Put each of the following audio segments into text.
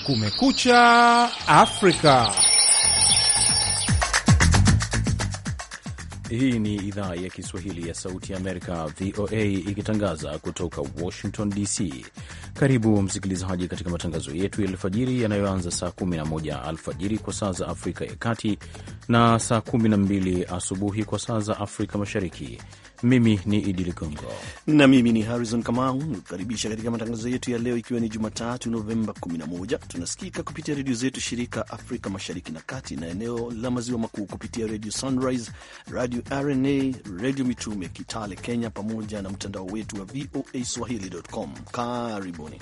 Kumekucha Afrika. Hii ni idhaa ya Kiswahili ya Sauti ya Amerika, VOA, ikitangaza kutoka Washington DC. Karibu msikilizaji katika matangazo yetu ya alfajiri yanayoanza saa 11 alfajiri kwa saa za Afrika ya Kati na saa 12 asubuhi kwa saa za Afrika Mashariki. Mimi ni Idi Ligongo na mimi ni Harrison Kamau, nikukaribisha katika matangazo yetu ya leo, ikiwa ni Jumatatu Novemba 11. Tunasikika kupitia redio zetu shirika Afrika Mashariki na Kati na eneo la Maziwa Makuu kupitia Radio Sunrise, Radio RNA, Radio Mitume Kitale Kenya, pamoja na mtandao wetu wa VOA Swahili.com. Karibuni.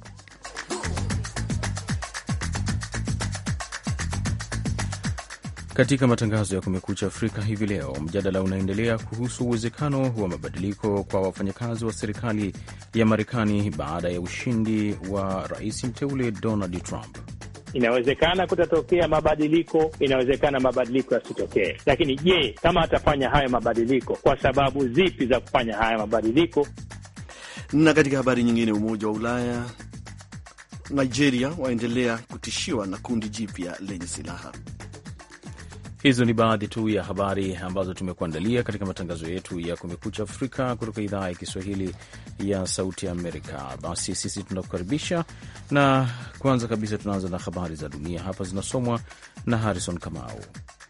Katika matangazo ya Kumekucha Afrika hivi leo, mjadala unaendelea kuhusu uwezekano wa mabadiliko kwa wafanyakazi wa serikali ya Marekani baada ya ushindi wa rais mteule Donald Trump. Inawezekana kutatokea mabadiliko, inawezekana mabadiliko yasitokee. Lakini je, kama atafanya hayo mabadiliko, kwa sababu zipi za kufanya haya mabadiliko? Na katika habari nyingine, Umoja wa Ulaya, Nigeria waendelea kutishiwa na kundi jipya lenye silaha. Hizo ni baadhi tu ya habari ambazo tumekuandalia katika matangazo yetu ya Kumekucha Afrika kutoka idhaa ya Kiswahili ya Sauti Amerika. Basi sisi tunakukaribisha, na kwanza kabisa tunaanza na habari za dunia. Hapa zinasomwa na Harrison Kamau.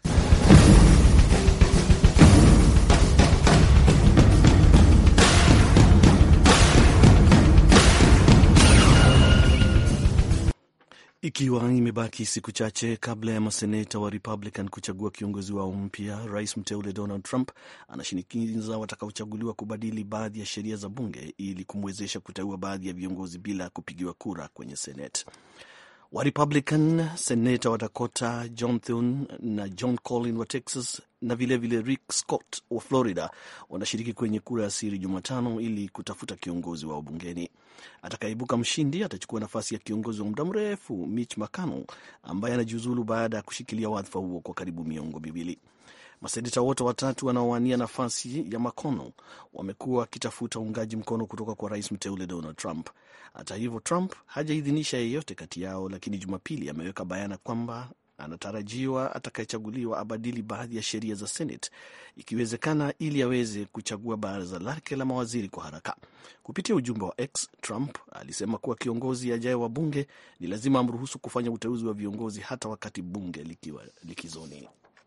Ikiwa imebaki siku chache kabla ya maseneta wa Republican kuchagua kiongozi wao mpya, rais mteule Donald Trump anashinikiza watakaochaguliwa kubadili baadhi ya sheria za bunge ili kumwezesha kuteua baadhi ya viongozi bila kupigiwa kura kwenye Senate. Wa Republican seneta wa Dakota John Thune na John Collin wa Texas na vilevile vile Rick Scott wa Florida wanashiriki kwenye kura ya siri Jumatano ili kutafuta kiongozi wao bungeni. Atakayeibuka mshindi atachukua nafasi ya kiongozi wa muda mrefu Mitch McConnell ambaye anajiuzulu baada ya kushikilia wadhifa huo kwa karibu miongo miwili. Maseneta wote watatu wanaowania nafasi ya McConnell wamekuwa wakitafuta uungaji mkono kutoka kwa rais mteule Donald Trump. Hata hivyo, Trump hajaidhinisha yeyote kati yao, lakini Jumapili ameweka bayana kwamba anatarajiwa atakayechaguliwa abadili baadhi ya sheria za Senate ikiwezekana, ili aweze kuchagua baraza lake la mawaziri kwa haraka. Kupitia ujumbe wa X, Trump alisema kuwa kiongozi ajaye wa bunge ni lazima amruhusu kufanya uteuzi wa viongozi hata wakati bunge likiwa likizoni.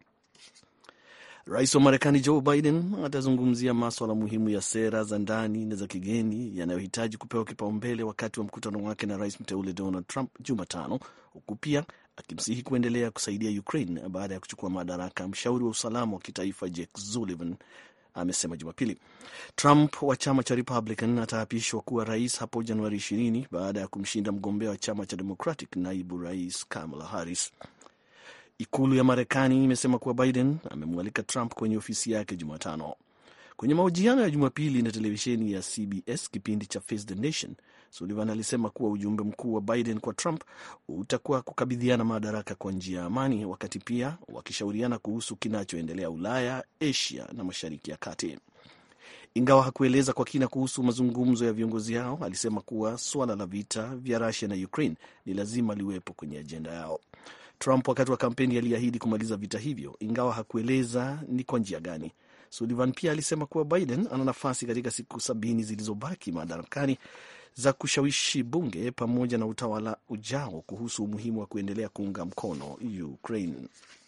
Rais wa Marekani Joe Biden atazungumzia maswala muhimu ya sera za ndani na za kigeni yanayohitaji kupewa kipaumbele wakati wa mkutano wake na rais mteule Donald Trump Jumatano, huku pia akimsihi kuendelea kusaidia Ukraine baada ya kuchukua madaraka. Mshauri wa usalama wa kitaifa Jake Sullivan amesema Jumapili. Trump wa chama cha Republican ataapishwa kuwa rais hapo Januari 20 baada ya kumshinda mgombea wa chama cha Democratic, naibu rais Kamala Harris. Ikulu ya Marekani imesema kuwa Biden amemwalika Trump kwenye ofisi yake Jumatano. Kwenye mahojiano ya Jumapili na televisheni ya CBS kipindi cha Face the Nation, Sullivan alisema kuwa ujumbe mkuu wa Biden kwa Trump utakuwa kukabidhiana madaraka kwa njia ya amani, wakati pia wakishauriana kuhusu kinachoendelea Ulaya, Asia na Mashariki ya Kati. Ingawa hakueleza kwa kina kuhusu mazungumzo ya viongozi hao, alisema kuwa suala la vita vya Rusia na Ukraine ni lazima liwepo kwenye ajenda yao. Trump wakati wa kampeni aliahidi kumaliza vita hivyo, ingawa hakueleza ni kwa njia gani. Sullivan pia alisema kuwa Biden ana nafasi katika siku sabini zilizobaki madarakani za kushawishi bunge pamoja na utawala ujao kuhusu umuhimu wa kuendelea kuunga mkono Ukraine.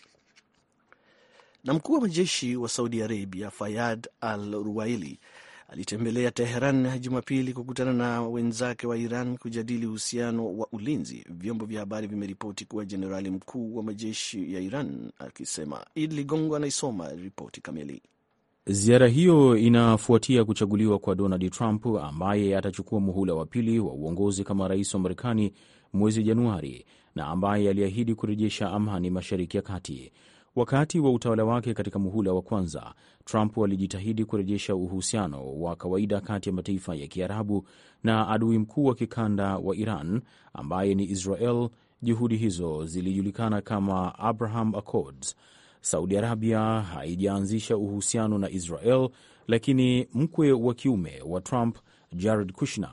Na mkuu wa majeshi wa Saudi Arabia Fayad Al Ruwaili alitembelea Teheran Jumapili kukutana na wenzake wa Iran kujadili uhusiano wa ulinzi. Vyombo vya habari vimeripoti kuwa jenerali mkuu wa majeshi ya Iran akisema. Id Ligongo anaisoma ripoti kamili. Ziara hiyo inafuatia kuchaguliwa kwa Donald Trump ambaye atachukua muhula wa pili wa uongozi kama rais wa Marekani mwezi Januari na ambaye aliahidi kurejesha amani Mashariki ya Kati. Wakati wa utawala wake katika muhula wa kwanza, Trump alijitahidi kurejesha uhusiano wa kawaida kati ya mataifa ya Kiarabu na adui mkuu wa kikanda wa Iran ambaye ni Israel. Juhudi hizo zilijulikana kama Abraham Accords. Saudi Arabia haijaanzisha uhusiano na Israel, lakini mkwe wa kiume wa Trump, Jared Kushner,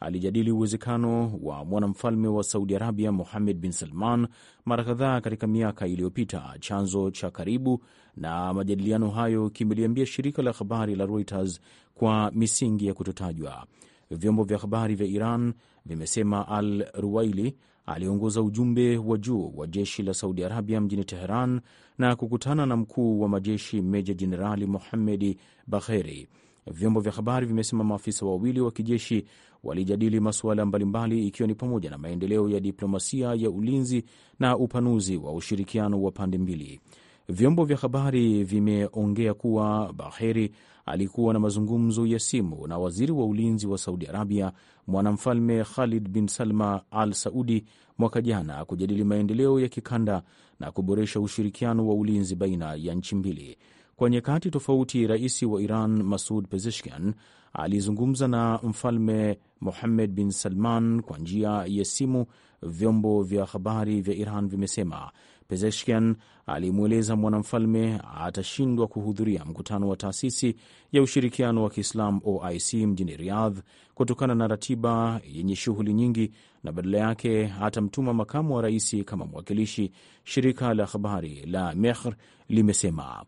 alijadili uwezekano wa mwanamfalme wa Saudi Arabia Mohammed bin Salman mara kadhaa katika miaka iliyopita. Chanzo cha karibu na majadiliano hayo kimeliambia shirika la habari la Reuters kwa misingi ya kutotajwa. Vyombo vya habari vya Iran vimesema Al Ruwaili aliongoza ujumbe wa juu wa jeshi la Saudi Arabia mjini Teheran na kukutana na mkuu wa majeshi meja jenerali Mohammedi Bagheri. Vyombo vya habari vimesema maafisa wawili wa kijeshi walijadili masuala mbalimbali ikiwa ni pamoja na maendeleo ya diplomasia ya ulinzi na upanuzi wa ushirikiano wa pande mbili. Vyombo vya habari vimeongea kuwa Baheri alikuwa na mazungumzo ya simu na waziri wa ulinzi wa Saudi Arabia, mwanamfalme Khalid bin Salma Al Saudi mwaka jana kujadili maendeleo ya kikanda na kuboresha ushirikiano wa ulinzi baina ya nchi mbili. Kwa nyakati tofauti, rais wa Iran Masud Pezeshkian alizungumza na mfalme Mohammed bin Salman kwa njia ya simu, vyombo vya habari vya Iran vimesema. Pezeshkian alimweleza mwanamfalme atashindwa kuhudhuria mkutano wa taasisi ya ushirikiano wa Kiislamu OIC mjini Riyadh kutokana na ratiba yenye shughuli nyingi, na badala yake atamtuma makamu wa rais kama mwakilishi, shirika la habari la Mehr limesema.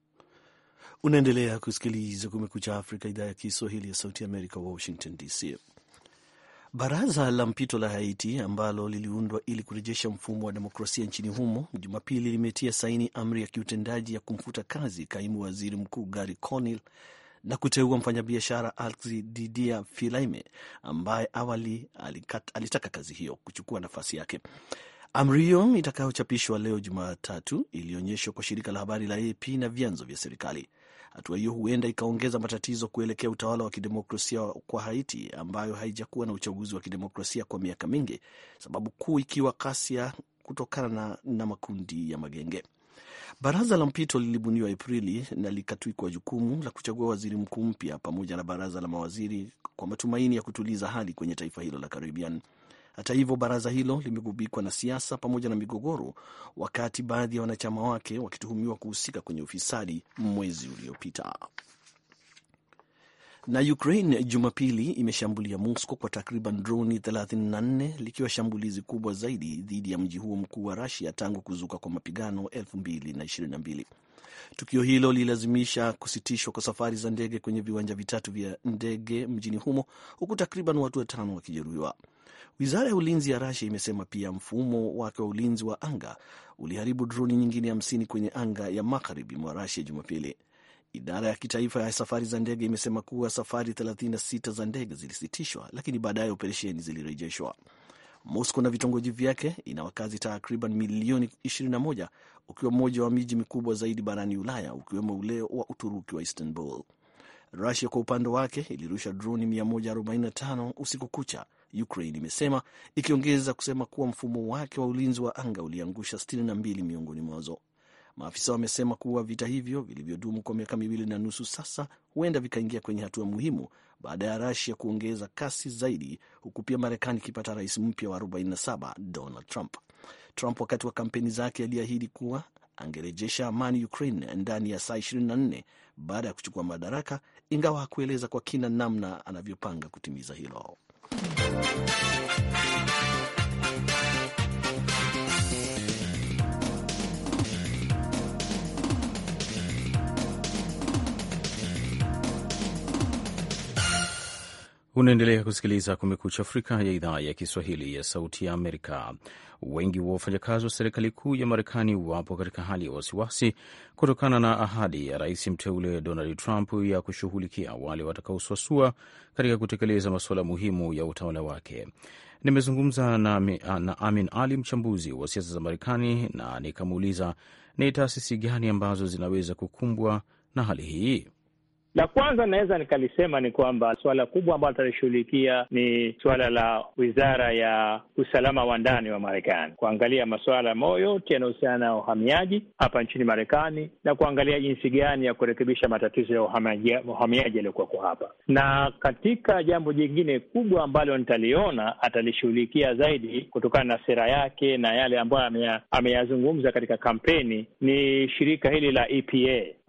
Unaendelea kusikiliza Kumekucha Afrika, idhaa ya Kiswahili ya Sauti ya Amerika, Washington DC. Baraza la mpito la Haiti ambalo liliundwa ili kurejesha mfumo wa demokrasia nchini humo Jumapili limetia saini amri ya kiutendaji ya kumfuta kazi kaimu waziri mkuu Gary Conil na kuteua mfanyabiashara Alexis Didier Philaime ambaye awali alikat, alitaka kazi hiyo kuchukua nafasi yake. Amri hiyo itakayochapishwa leo Jumatatu ilionyeshwa kwa shirika la habari la AP na vyanzo vya serikali. Hatua hiyo huenda ikaongeza matatizo kuelekea utawala wa kidemokrasia kwa Haiti, ambayo haijakuwa na uchaguzi wa kidemokrasia kwa miaka mingi, sababu kuu ikiwa ghasia kutokana na, na makundi ya magenge. Baraza la mpito lilibuniwa Aprili na likatwikwa jukumu la kuchagua waziri mkuu mpya pamoja na baraza la mawaziri kwa matumaini ya kutuliza hali kwenye taifa hilo la Caribbean. Hata hivyo, baraza hilo limegubikwa na siasa pamoja na migogoro, wakati baadhi ya wanachama wake wakituhumiwa kuhusika kwenye ufisadi mwezi uliopita. Na Ukraine Jumapili imeshambulia Moscow kwa takriban droni 34 likiwa shambulizi kubwa zaidi dhidi ya mji huo mkuu wa Russia tangu kuzuka kwa mapigano 2022. Tukio hilo lililazimisha kusitishwa kwa safari za ndege kwenye viwanja vitatu vya ndege mjini humo huku takriban watu watano wakijeruhiwa. Wizara ya ulinzi ya Rasia imesema pia mfumo wake wa ulinzi wa anga uliharibu droni nyingine hamsini kwenye anga ya magharibi mwa Rasia Jumapili. Idara ya kitaifa ya safari za ndege imesema kuwa safari 36 za ndege zilisitishwa, lakini baadaye operesheni zilirejeshwa. Moscow na vitongoji vyake ina wakazi takriban milioni 21 ukiwa mmoja wa miji mikubwa zaidi barani Ulaya, ukiwemo ule wa Uturuki wa Istanbul. Rusia kwa upande wake ilirusha droni 145 usiku kucha, Ukraine imesema, ikiongeza kusema kuwa mfumo wake wa ulinzi wa anga uliangusha 62 miongoni mwazo. Maafisa wamesema kuwa vita hivyo vilivyodumu kwa miaka miwili na nusu sasa huenda vikaingia kwenye hatua muhimu baada ya Rusia kuongeza kasi zaidi, huku pia Marekani ikipata rais mpya wa 47 Donald Trump. Trump wakati wa kampeni zake aliahidi kuwa angerejesha amani Ukraine ndani ya saa 24 baada ya kuchukua madaraka, ingawa hakueleza kwa kina namna anavyopanga kutimiza hilo. Unaendelea kusikiliza Kumekucha Afrika ya idhaa ya Kiswahili ya Sauti ya Amerika. Wengi wa wafanyakazi wa serikali kuu ya Marekani wapo katika hali ya wasiwasi kutokana na ahadi ya rais mteule Donald Trump ya kushughulikia wale watakaosuasua katika kutekeleza masuala muhimu ya utawala wake. Nimezungumza na, na Amin Ali, mchambuzi wa siasa za Marekani, na nikamuuliza ni taasisi gani ambazo zinaweza kukumbwa na hali hii. La kwanza naweza nikalisema ni kwamba suala kubwa ambalo atalishughulikia ni suala la wizara ya usalama wa ndani wa Marekani, kuangalia masuala moyo yote yanayohusiana na uhamiaji hapa nchini Marekani na kuangalia jinsi gani ya kurekebisha matatizo ya uhamiaji yaliyokuwako hapa. Na katika jambo jingine kubwa ambalo nitaliona atalishughulikia zaidi kutokana na sera yake na yale ambayo ameyazungumza katika kampeni ni shirika hili la EPA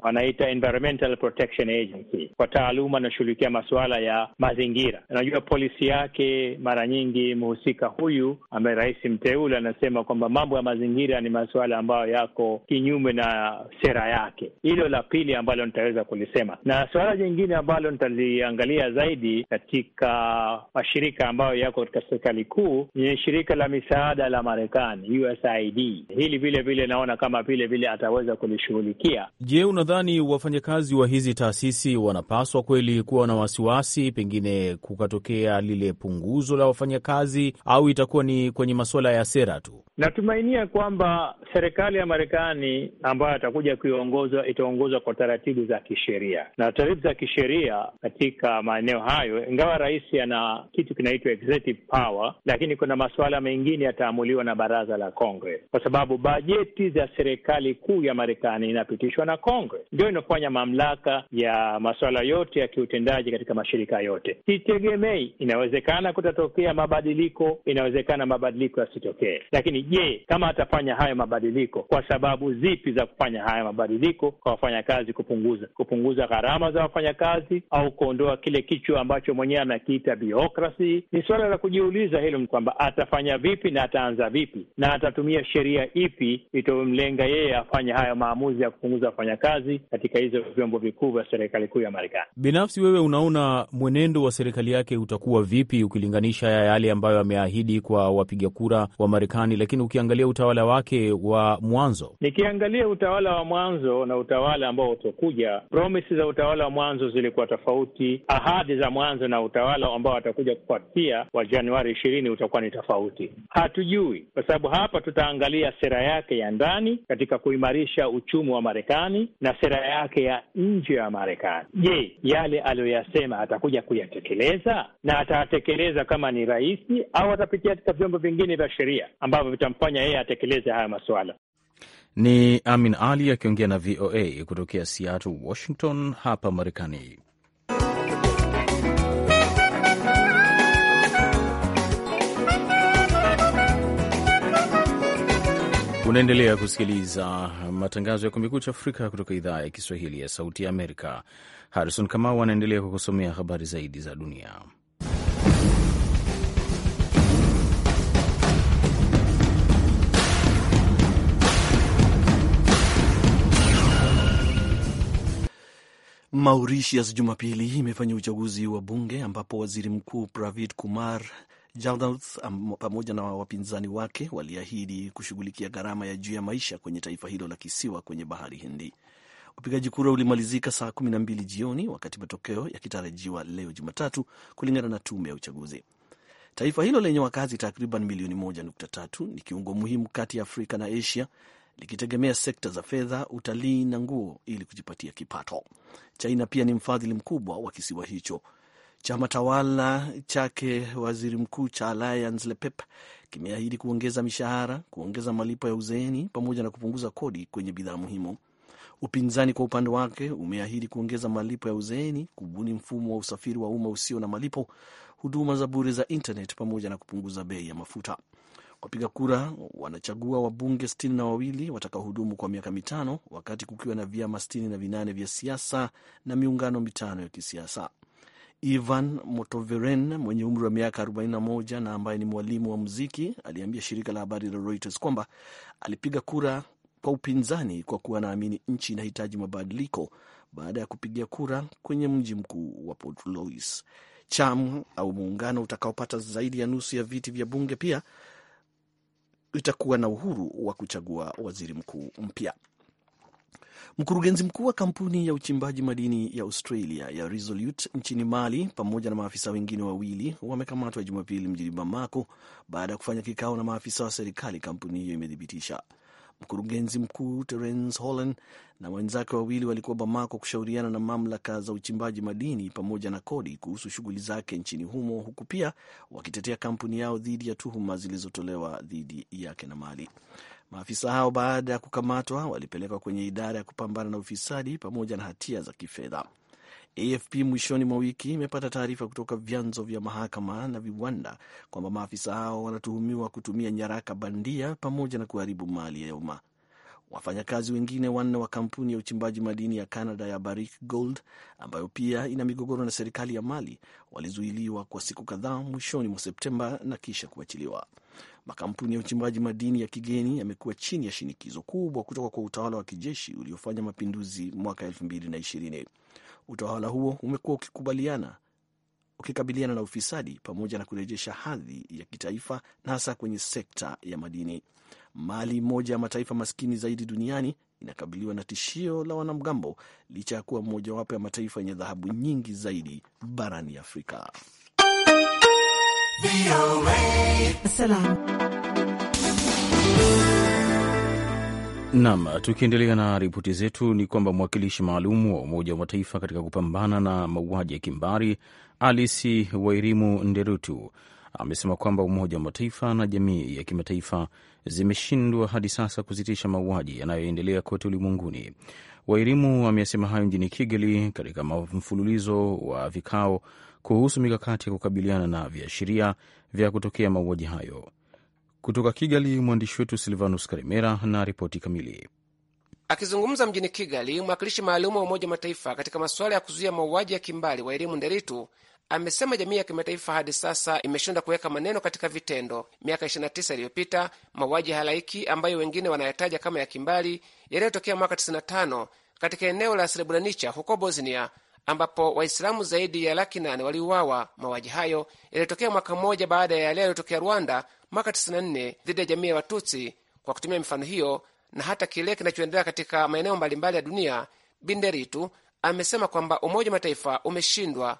wanaita Environmental Protection Agency, kwa taaluma anashughulikia masuala ya mazingira. Unajua polisi yake mara nyingi mhusika huyu ambaye rais mteule anasema kwamba mambo ya mazingira ni masuala ambayo yako kinyume na sera yake. Hilo la pili ambalo nitaweza kulisema, na suala jingine ambalo nitaliangalia zaidi katika mashirika ambayo yako katika serikali kuu ni shirika la misaada la Marekani, USAID. Hili vile vile naona kama vile vile ataweza kulishughulikia. Je, unadhani wafanyakazi wa hizi taasisi wanapaswa kweli kuwa na wasiwasi, pengine kukatokea lile punguzo la wafanyakazi, au itakuwa ni kwenye masuala ya sera tu? Natumainia kwamba serikali ya Marekani ambayo atakuja kuiongozwa itaongozwa kwa taratibu za kisheria, na taratibu za kisheria katika maeneo hayo, ingawa rais ana kitu kinaitwa executive power, lakini kuna masuala mengine yataamuliwa na baraza la Congress, kwa sababu bajeti za serikali kuu ya Marekani inapitishwa na Congress, ndio inafanya mamlaka ya masuala yote ya kiutendaji katika mashirika yote. Sitegemei, inawezekana kutatokea mabadiliko, inawezekana mabadiliko yasitokee, lakini je, kama atafanya hayo mabadiliko, kwa sababu zipi za kufanya haya mabadiliko kwa wafanyakazi? Kupunguza kupunguza gharama za wafanyakazi au kuondoa kile kichwa ambacho mwenyewe anakiita bureaucracy? Ni suala la kujiuliza hilo, ni kwamba atafanya vipi na ataanza vipi na atatumia sheria ipi itomlenga yeye afanye hayo maamuzi ya kupunguza wafanyakazi katika hizo vyombo vikuu vya serikali kuu ya Marekani. Binafsi wewe unaona mwenendo wa serikali yake utakuwa vipi ukilinganisha ya yale ambayo ameahidi kwa wapiga kura wa Marekani, lakini ukiangalia utawala wake wa mwanzo? Nikiangalia utawala wa mwanzo na utawala ambao utakuja, promise za utawala wa mwanzo zilikuwa tofauti, ahadi za mwanzo na utawala ambao watakuja kufuatia wa Januari ishirini utakuwa ni tofauti. Hatujui, kwa sababu hapa tutaangalia sera yake ya ndani katika kuimarisha uchumi wa Marekani na sera yake ya nje ya Marekani. Je, yale aliyoyasema atakuja kuyatekeleza na atayatekeleza kama ni rais au atapitia katika vyombo vingine vya sheria ambavyo vitamfanya yeye atekeleze haya masuala? Ni Amin Ali akiongea na VOA kutokea Seattle, Washington, hapa Marekani. Unaendelea kusikiliza matangazo ya Kumekucha Afrika kutoka idhaa ya Kiswahili ya Sauti ya Amerika. Harrison Kamau anaendelea kukusomea habari zaidi za dunia. Mauritius Jumapili imefanya uchaguzi wa bunge ambapo waziri mkuu Pravind Kumar Jugnauth pamoja na wapinzani wake waliahidi kushughulikia gharama ya juu ya maisha kwenye taifa hilo la kisiwa kwenye bahari Hindi. Upigaji kura ulimalizika saa kumi na mbili jioni wakati matokeo yakitarajiwa leo Jumatatu, kulingana na tume ya uchaguzi. Taifa hilo lenye wakazi takriban milioni moja nukta tatu ni kiungo muhimu kati ya Afrika na Asia likitegemea sekta za fedha, utalii na nguo ili kujipatia kipato. China pia ni mfadhili mkubwa wa kisiwa hicho. Chama tawala chake waziri mkuu cha Alliance LePep kimeahidi kuongeza mishahara, kuongeza malipo ya uzeeni pamoja na kupunguza kodi kwenye bidhaa muhimu. Upinzani kwa upande wake umeahidi kuongeza malipo ya uzeeni, kubuni mfumo wa usafiri wa umma usio na malipo, huduma za bure za internet pamoja na kupunguza bei ya mafuta. Wapiga kura wanachagua wabunge sitini na wawili watakaohudumu kwa miaka mitano wakati kukiwa na vyama sitini na vinane vya siasa na miungano mitano ya kisiasa. Ivan Motoveren mwenye umri wa miaka 41 na ambaye ni mwalimu wa muziki aliambia shirika la habari la Reuters kwamba alipiga kura kwa upinzani kwa kuwa anaamini nchi inahitaji mabadiliko baada ya kupigia kura kwenye mji mkuu wa Port Louis. Chama au muungano utakaopata zaidi ya nusu ya viti vya bunge pia itakuwa na uhuru wa kuchagua waziri mkuu mpya. Mkurugenzi mkuu wa kampuni ya uchimbaji madini ya Australia ya Resolute nchini Mali pamoja na maafisa wengine wawili wamekamatwa Jumapili mjini Bamako baada ya kufanya kikao na maafisa wa serikali, kampuni hiyo imethibitisha. Mkurugenzi mkuu Terence Holland na wenzake wawili walikuwa Bamako kushauriana na mamlaka za uchimbaji madini pamoja na kodi kuhusu shughuli zake nchini humo, huku pia wakitetea kampuni yao dhidi ya tuhuma zilizotolewa dhidi yake na Mali. Maafisa hao baada ya kukamatwa walipelekwa kwenye idara ya kupambana na ufisadi pamoja na hatia za kifedha. AFP mwishoni mwa wiki imepata taarifa kutoka vyanzo vya mahakama na viwanda kwamba maafisa hao wanatuhumiwa kutumia nyaraka bandia pamoja na kuharibu mali ya umma. Wafanyakazi wengine wanne wa kampuni ya uchimbaji madini ya Canada ya Barrick Gold ambayo pia ina migogoro na serikali ya Mali walizuiliwa kwa siku kadhaa mwishoni mwa Septemba na kisha kuachiliwa. Makampuni ya uchimbaji madini ya kigeni yamekuwa chini ya shinikizo kubwa kutoka kwa utawala wa kijeshi uliofanya mapinduzi mwaka elfu mbili na ishirini. Utawala huo umekuwa ukikubaliana ukikabiliana na ufisadi pamoja na kurejesha hadhi ya kitaifa na hasa kwenye sekta ya madini. Mali, moja ya mataifa maskini zaidi duniani, inakabiliwa na tishio la wanamgambo licha ya kuwa mojawapo ya mataifa yenye dhahabu nyingi zaidi barani Afrika. Nam, tukiendelea na ripoti zetu ni kwamba mwakilishi maalum wa Umoja wa Mataifa katika kupambana na mauaji ya kimbari Alice Wairimu Nderutu amesema kwamba Umoja wa Mataifa na jamii ya kimataifa zimeshindwa hadi sasa kusitisha mauaji yanayoendelea kote ulimwenguni. Wairimu amesema hayo mjini Kigali katika mfululizo wa vikao kuhusu mikakati ya kukabiliana na viashiria vya kutokea mauaji hayo. Kutoka Kigali, mwandishi wetu Silvanus Karimera na ripoti kamili. Akizungumza mjini Kigali, mwakilishi maalum wa Umoja wa Mataifa katika masuala ya kuzuia mauaji ya kimbali wa elimu Nderitu amesema jamii ya kimataifa hadi sasa imeshindwa kuweka maneno katika vitendo. Miaka 29 iliyopita mauaji ya halaiki ambayo wengine wanayataja kama ya kimbali yaliyotokea mwaka 95 katika eneo la Srebrenica huko Bosnia ambapo Waislamu zaidi ya laki nane waliuawa. Mauaji hayo yaliyotokea mwaka mmoja baada ya yale yaliyotokea Rwanda mwaka 94 dhidi ya jamii ya Watutsi. Kwa kutumia mifano hiyo na hata kile kinachoendelea katika maeneo mbalimbali ya dunia, Binderitu amesema kwamba Umoja wa Mataifa umeshindwa,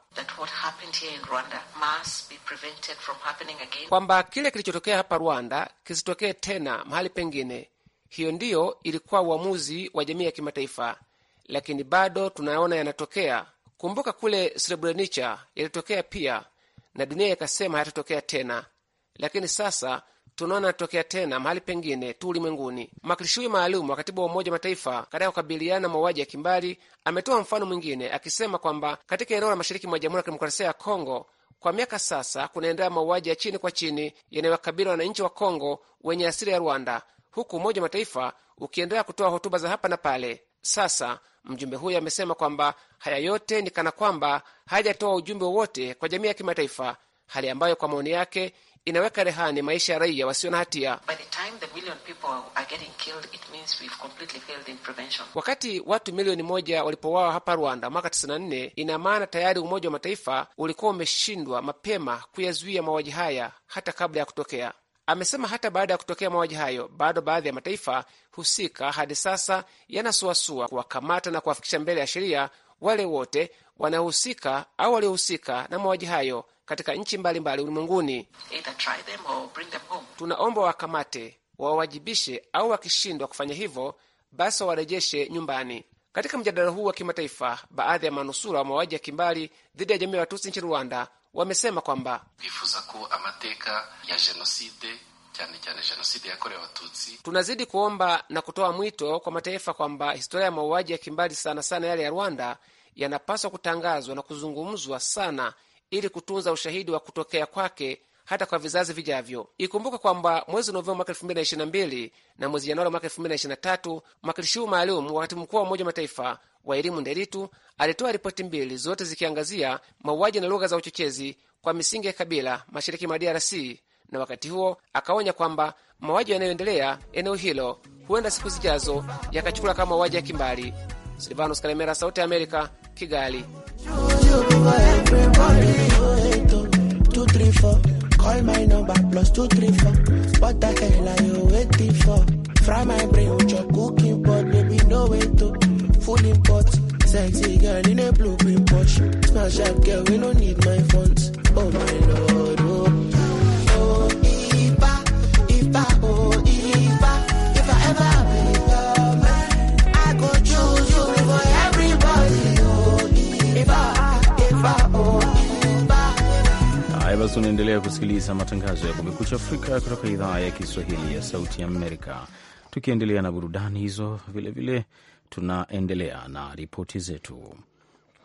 kwamba kile kilichotokea hapa Rwanda kisitokee tena mahali pengine. Hiyo ndiyo ilikuwa uamuzi wa jamii ya kimataifa, lakini bado tunaona yanatokea. Kumbuka kule Srebrenica yalitokea pia, na dunia ikasema hayatatokea tena, lakini sasa tunaona yanatokea tena mahali pengine tu ulimwenguni. Mwakilishi huyu maalum wa katibu wa Umoja wa Mataifa katika kukabiliana na mauaji ya kimbali ametoa mfano mwingine akisema kwamba katika eneo la mashariki mwa Jamhuri ya Kidemokrasia ya Kongo kwa miaka sasa kunaendelea mauaji ya chini kwa chini yanayowakabili wananchi wa Kongo wenye asili ya Rwanda, huku Umoja wa Mataifa ukiendelea kutoa hotuba za hapa na pale. Sasa mjumbe huyo amesema kwamba haya yote ni kana kwamba hajatoa ujumbe wowote kwa jamii ya kimataifa, hali ambayo kwa maoni yake inaweka rehani maisha ya raia wasio na hatia. Wakati watu milioni moja walipouawa hapa Rwanda mwaka 94, ina maana tayari Umoja wa Mataifa ulikuwa umeshindwa mapema kuyazuia mauaji haya hata kabla ya kutokea. Amesema hata baada ya kutokea mauaji hayo, bado baadhi ya mataifa husika hadi sasa yanasuasua kuwakamata na kuwafikisha mbele ya sheria wale wote wanaohusika au waliohusika na mauaji hayo katika nchi mbalimbali ulimwenguni. Tunaomba wawakamate, wawawajibishe, au wakishindwa kufanya hivyo, basi wawarejeshe nyumbani. Katika mjadala huu wa kimataifa, baadhi ya manusura wa mauaji ya kimbali dhidi ya jamii ya Watusi nchini Rwanda wamesema kwamba tunazidi kuomba na kutoa mwito kwa mataifa kwamba historia ya mauaji ya kimbali sana sana yale ya Rwanda yanapaswa kutangazwa na kuzungumzwa sana ili kutunza ushahidi wa kutokea kwake hata kwa vizazi vijavyo. Ikumbuka kwamba mwezi Novemba mwaka 2022 na mwezi Januari mwaka 2023 mwakilishi huu maalum wa katibu mkuu wa Umoja wa Mataifa wa elimu Nderitu alitoa ripoti mbili, zote zikiangazia mauaji na lugha za uchochezi kwa misingi ya kabila mashariki mwa DRC, na wakati huo akaonya kwamba mauaji yanayoendelea eneo hilo huenda siku zijazo yakachukula kama mauaji ya kimbali. Silvanos Kalemera, Sauti ya Amerika, Kigali. Call my number plus two three four. What the hell are you waiting for? Fry my brain with your cooking pot, baby. No way to full import. Sexy girl in a blue print Porsche. Smash up, girl. We don't need my funds. Oh my lord, oh. Oh, Iba, Iba, oh, Iba. If I ever be your man, I go choose you before everybody. Oh, Iba, Iba, oh, Iba. Haya basi, unaendelea kusikiliza matangazo ya Kumekucha Afrika kutoka idhaa ya Kiswahili ya Sauti ya Amerika. Tukiendelea na burudani hizo, vilevile tunaendelea na ripoti zetu.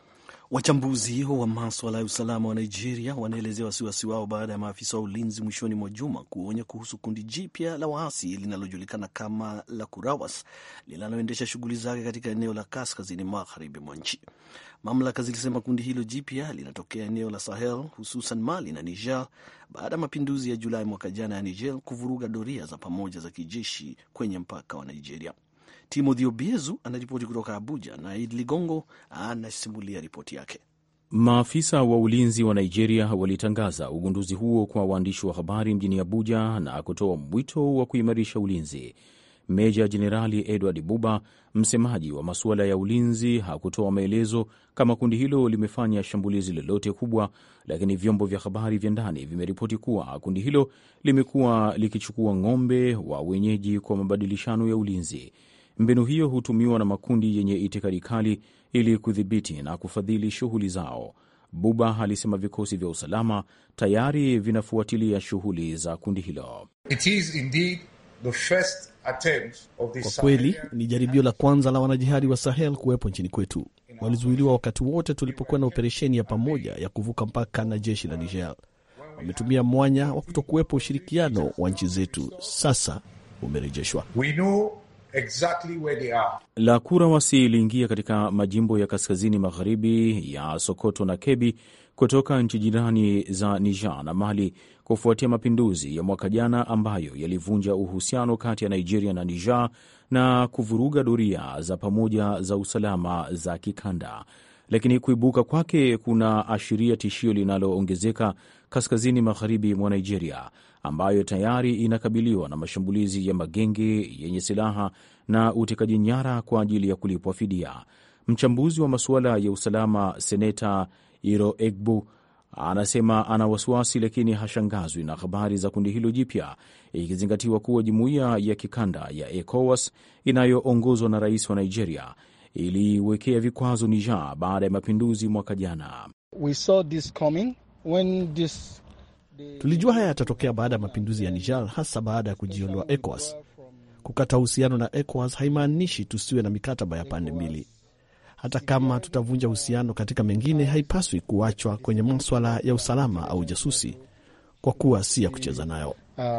Wachambuzi wa maswala ya usalama wa Nigeria wanaelezea wasiwasi wao baada ya maafisa wa ulinzi mwishoni mwa juma kuonya kuhusu kundi jipya la waasi linalojulikana kama la Kurawas linaloendesha shughuli zake katika eneo la kaskazini magharibi mwa nchi. Mamlaka zilisema kundi hilo jipya linatokea eneo la Sahel, hususan Mali na Niger, baada ya mapinduzi ya Julai mwaka jana ya Niger kuvuruga doria za pamoja za kijeshi kwenye mpaka wa Nigeria. Timothy Obiezu anaripoti kutoka Abuja na Id Ligongo anasimulia ripoti yake. Maafisa wa ulinzi wa Nigeria walitangaza ugunduzi huo kwa waandishi wa habari mjini Abuja na kutoa mwito wa kuimarisha ulinzi. Meja Jenerali Edward Buba, msemaji wa masuala ya ulinzi, hakutoa maelezo kama kundi hilo limefanya shambulizi lolote kubwa, lakini vyombo vya habari vya ndani vimeripoti kuwa kundi hilo limekuwa likichukua ng'ombe wa wenyeji kwa mabadilishano ya ulinzi. Mbinu hiyo hutumiwa na makundi yenye itikadi kali ili kudhibiti na kufadhili shughuli zao. Buba alisema vikosi vya usalama tayari vinafuatilia shughuli za kundi hilo. It is indeed the first attempt of the Kwa kweli ni jaribio la kwanza la wanajihadi wa Sahel kuwepo nchini kwetu. Walizuiliwa wakati wote tulipokuwa na operesheni ya pamoja ya kuvuka mpaka na jeshi la Niger. Wametumia mwanya wa kutokuwepo ushirikiano wa nchi zetu, sasa umerejeshwa. We know exactly where they are. La Kurawasi iliingia katika majimbo ya kaskazini magharibi ya Sokoto na Kebi kutoka nchi jirani za Niger na Mali kufuatia mapinduzi ya mwaka jana ambayo yalivunja uhusiano kati ya Nigeria na Niger na kuvuruga doria za pamoja za usalama za kikanda. Lakini kuibuka kwake kuna ashiria tishio linaloongezeka kaskazini magharibi mwa Nigeria ambayo tayari inakabiliwa na mashambulizi ya magenge yenye silaha na utekaji nyara kwa ajili ya kulipwa fidia. Mchambuzi wa masuala ya usalama Seneta Iro Egbu anasema ana wasiwasi, lakini hashangazwi na habari za kundi hilo jipya, ikizingatiwa kuwa jumuiya ya kikanda ya ECOWAS inayoongozwa na rais wa Nigeria iliiwekea vikwazo Niger baada ya mapinduzi mwaka jana. We saw this coming when this Tulijua haya yatatokea baada ya mapinduzi ya Niger, hasa baada ya kujiondoa ECOWAS. Kukata uhusiano na ECOWAS haimaanishi tusiwe na mikataba ya pande mbili. Hata kama tutavunja uhusiano katika mengine, haipaswi kuachwa kwenye maswala ya usalama au jasusi, kwa kuwa si ya kucheza nayo.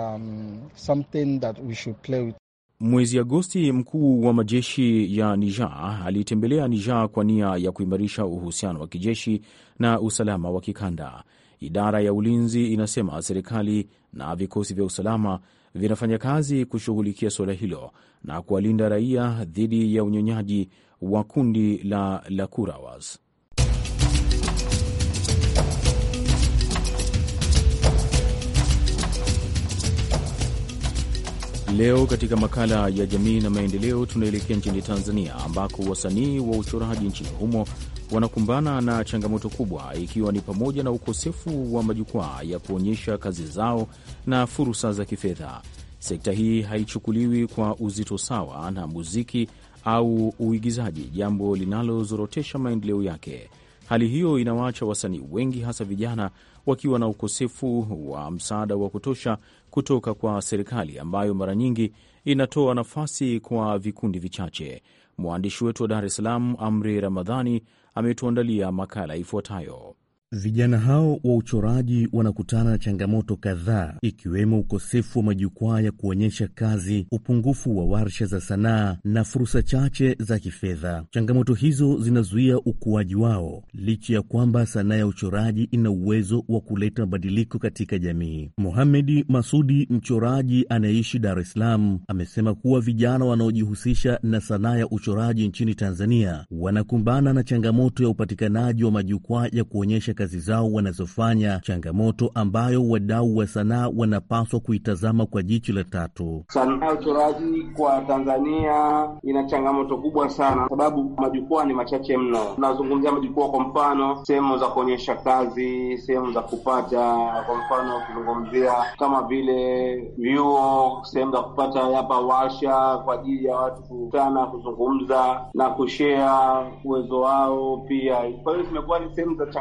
um, something that we should play with. Mwezi Agosti, mkuu wa majeshi ya Niger alitembelea Niger kwa nia ya kuimarisha uhusiano wa kijeshi na usalama wa kikanda. Idara ya ulinzi inasema serikali na vikosi vya usalama vinafanya kazi kushughulikia suala hilo na kuwalinda raia dhidi ya unyonyaji wa kundi la Lakurawas. Leo katika makala ya jamii na maendeleo, tunaelekea nchini Tanzania ambako wasanii wa uchoraji nchini humo wanakumbana na changamoto kubwa, ikiwa ni pamoja na ukosefu wa majukwaa ya kuonyesha kazi zao na fursa za kifedha. Sekta hii haichukuliwi kwa uzito sawa na muziki au uigizaji, jambo linalozorotesha maendeleo yake. Hali hiyo inawaacha wasanii wengi, hasa vijana, wakiwa na ukosefu wa msaada wa kutosha kutoka kwa serikali ambayo mara nyingi inatoa nafasi kwa vikundi vichache. Mwandishi wetu wa Dar es Salaam, Amri Ramadhani, ametuandalia makala ifuatayo. Vijana hao wa uchoraji wanakutana na changamoto kadhaa ikiwemo ukosefu wa majukwaa ya kuonyesha kazi, upungufu wa warsha za sanaa na fursa chache za kifedha. Changamoto hizo zinazuia ukuaji wao, licha ya kwamba sanaa ya uchoraji ina uwezo wa kuleta mabadiliko katika jamii. Mohamedi Masudi, mchoraji anayeishi Dar es Salaam, amesema kuwa vijana wanaojihusisha na sanaa ya uchoraji nchini Tanzania wanakumbana na changamoto ya upatikanaji wa majukwaa ya kuonyesha kazi zao wanazofanya, changamoto ambayo wadau wa sanaa wanapaswa kuitazama kwa jicho la tatu. Sanaa ya uchoraji kwa Tanzania ina changamoto kubwa sana, sababu majukwaa ni machache mno. Tunazungumzia majukwaa, kwa mfano sehemu za kuonyesha kazi, sehemu za kupata, kwa mfano ukizungumzia kama vile vyuo, sehemu za kupata hapa warsha kwa ajili ya watu kukutana, kuzungumza na kushea uwezo wao pia. Kwa hiyo zimekuwa ni sehemu za changamoto.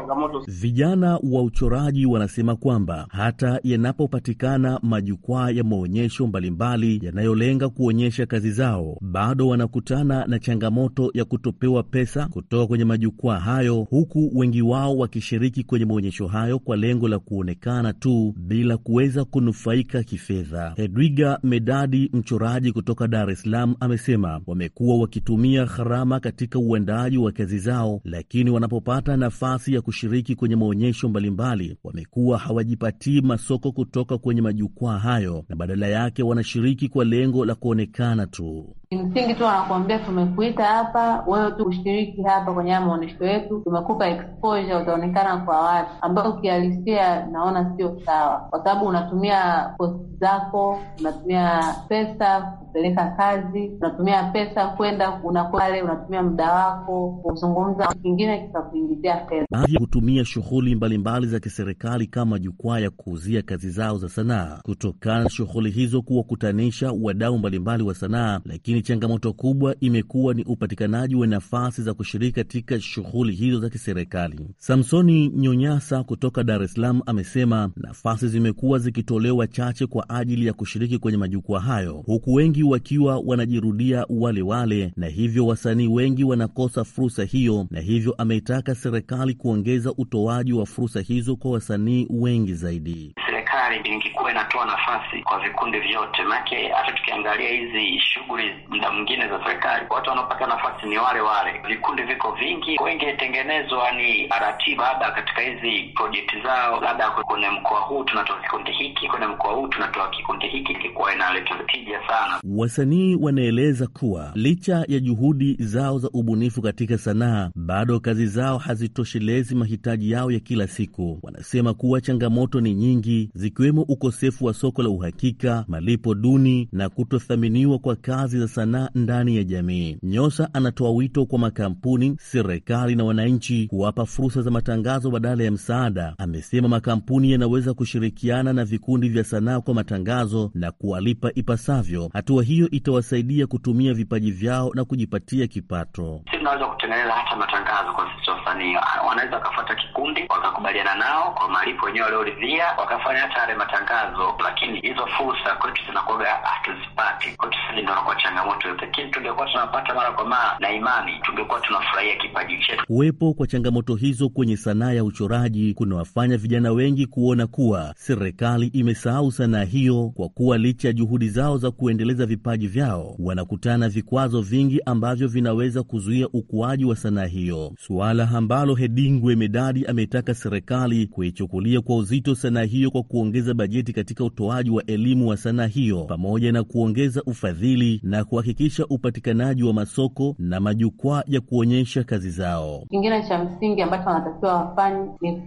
Vijana wa uchoraji wanasema kwamba hata yanapopatikana majukwaa ya maonyesho mbalimbali yanayolenga kuonyesha kazi zao, bado wanakutana na changamoto ya kutopewa pesa kutoka kwenye majukwaa hayo, huku wengi wao wakishiriki kwenye maonyesho hayo kwa lengo la kuonekana tu bila kuweza kunufaika kifedha. Hedwiga Medadi, mchoraji kutoka Dar es Salaam, amesema wamekuwa wakitumia gharama katika uandaaji wa kazi zao, lakini wanapopata nafasi ya kushiriki kwenye maonyesho mbalimbali, wamekuwa hawajipatii masoko kutoka kwenye majukwaa hayo, na badala yake wanashiriki kwa lengo la kuonekana tu. Kimsingi tu wanakuambia tumekuita hapa wewe tu ushiriki hapa kwenye haya maonyesho yetu, tumekupa exposure, utaonekana kwa watu, ambayo ukihalisia naona sio sawa, kwa sababu unatumia posti zako, unatumia pesa kupeleka kazi, unatumia pesa kwenda unapale, unatumia muda wako kuzungumza, kingine kikakuingizia fedha. Baadhi hutumia shughuli mbalimbali za kiserikali kama jukwaa ya kuuzia kazi zao za sanaa, kutokana na shughuli hizo kuwakutanisha wadau mbalimbali wa sanaa, lakini changamoto kubwa imekuwa ni upatikanaji wa nafasi za kushiriki katika shughuli hizo za kiserikali. Samsoni Nyonyasa kutoka Dar es Salaam amesema nafasi zimekuwa zikitolewa chache kwa ajili ya kushiriki kwenye majukwaa hayo, huku wengi wakiwa wanajirudia wale wale, na hivyo wasanii wengi wanakosa fursa hiyo, na hivyo ameitaka serikali kuongeza utoaji wa fursa hizo kwa wasanii wengi zaidi. Serikali ingekuwa inatoa nafasi kwa vikundi vyote, maanake hata tukiangalia hizi shughuli muda mwingine za serikali, watu wanaopata nafasi ni wale wale, vikundi viko vingi, wengetengenezwa ni ratiba, labda katika hizi projekti zao, labda kwenye mkoa huu tunatoa kikundi hiki, kwenye mkoa huu tunatoa kikundi hiki, ilikuwa inaleta tija sana. Wasanii wanaeleza kuwa licha ya juhudi zao za ubunifu katika sanaa, bado kazi zao hazitoshelezi mahitaji yao ya kila siku. Wanasema kuwa changamoto ni nyingi, zikiwemo ukosefu wa soko la uhakika, malipo duni na kutothaminiwa kwa kazi za sanaa ndani ya jamii. Nyosa anatoa wito kwa makampuni, serikali na wananchi kuwapa fursa za matangazo badala ya msaada. Amesema makampuni yanaweza kushirikiana na vikundi vya sanaa kwa matangazo na kuwalipa ipasavyo. Hatua hiyo itawasaidia kutumia vipaji vyao na kujipatia kipato. Si tunaweza kutengeneza hata matangazo kwa sisi wasanii, wanaweza wakafuata kikundi wakakubaliana nao kwa malipo wenyewe walioridhia, wakafanya hata yale matangazo, lakini hizo fursa kwetu zinakuwa hatuzipati. Kwetu sisi ndio nakuwa changamoto yote, lakini tungekuwa tunapata mara kwa mara na imani, tungekuwa tunafurahia kipaji chetu. Kuwepo kwa changamoto hizo kwenye sanaa ya uchoraji kunawafanya vijana wengi kuona kuwa serikali imesahau sanaa hiyo, kwa kuwa licha ya juhudi zao za kuendeleza vipaji vyao wanakutana vikwazo vingi ambavyo vinaweza kuzuia ukuaji wa sanaa hiyo, suala ambalo Hedingwe Medadi ametaka serikali kuichukulia kwa uzito sanaa hiyo kwa kuongeza bajeti katika utoaji wa elimu wa sanaa hiyo pamoja na kuongeza ufadhili na kuhakikisha upatikanaji wa masoko na majukwaa ya kuonyesha kazi zao. Kingine cha msingi ambacho wanatakiwa wafanye ni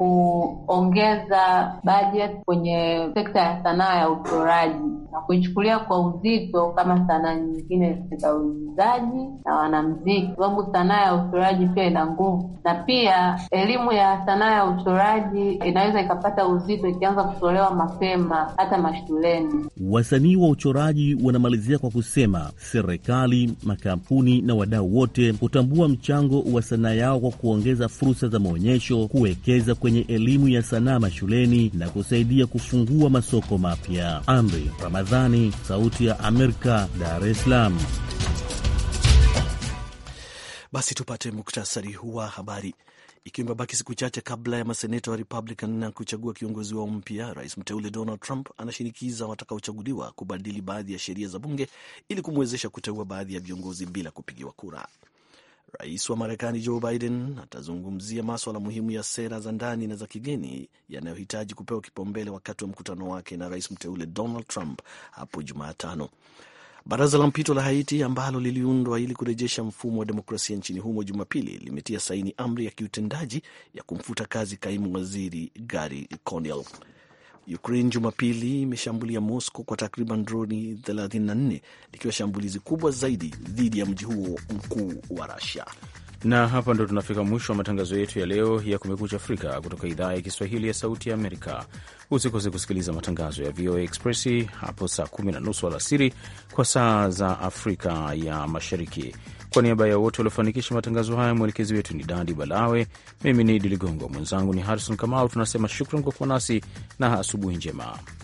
kuongeza bajeti kwenye sekta ya sanaa ya uchoraji na kuichukulia kwa uzito kama sanaa nyingine za uigizaji na wanamziki, sababu sanaa ya uchoraji pia ina nguvu, na pia elimu ya sanaa ya uchoraji inaweza ikapata uzito ikianza kutolewa mapema hata mashuleni. Wasanii wa uchoraji wanamalizia kwa kusema serikali, makampuni na wadau wote hutambua mchango wa sanaa yao kwa kuongeza fursa za maonyesho, kuwekeza kwenye elimu ya sanaa mashuleni na kusaidia kufungua masoko mapya. Amri Ramadhani, Sauti ya Amerika, Dar es Salaam. Basi tupate muktasari wa habari. Ikiwa imebaki siku chache kabla ya maseneta wa Republican na kuchagua kiongozi wao mpya, rais mteule Donald Trump anashinikiza watakaochaguliwa kubadili baadhi ya sheria za bunge ili kumwezesha kuteua baadhi ya viongozi bila kupigiwa kura. Rais wa Marekani Joe Biden atazungumzia maswala muhimu ya sera za ndani na za kigeni yanayohitaji kupewa kipaumbele wakati wa mkutano wake na rais mteule Donald Trump hapo Jumatano. Baraza la mpito la Haiti ambalo liliundwa ili kurejesha mfumo wa demokrasia nchini humo Jumapili limetia saini amri ya kiutendaji ya kumfuta kazi kaimu waziri Gary Conil. Ukraine Jumapili imeshambulia Moscow kwa takriban droni 34 likiwa shambulizi kubwa zaidi dhidi ya mji huo mkuu wa Russia. Na hapa ndo tunafika mwisho wa matangazo yetu ya leo ya Kumekucha Afrika kutoka idhaa ya Kiswahili ya Sauti ya Amerika. Usikose kusikiliza matangazo ya VOA Express hapo saa kumi na nusu alasiri kwa saa za Afrika ya Mashariki. Kwa niaba ya wote waliofanikisha matangazo haya, mwelekezi wetu ni Dadi Balawe, mimi ni Idi Ligongo, mwenzangu ni Harrison Kamau. Tunasema shukran kwa kuwa nasi na asubuhi njema.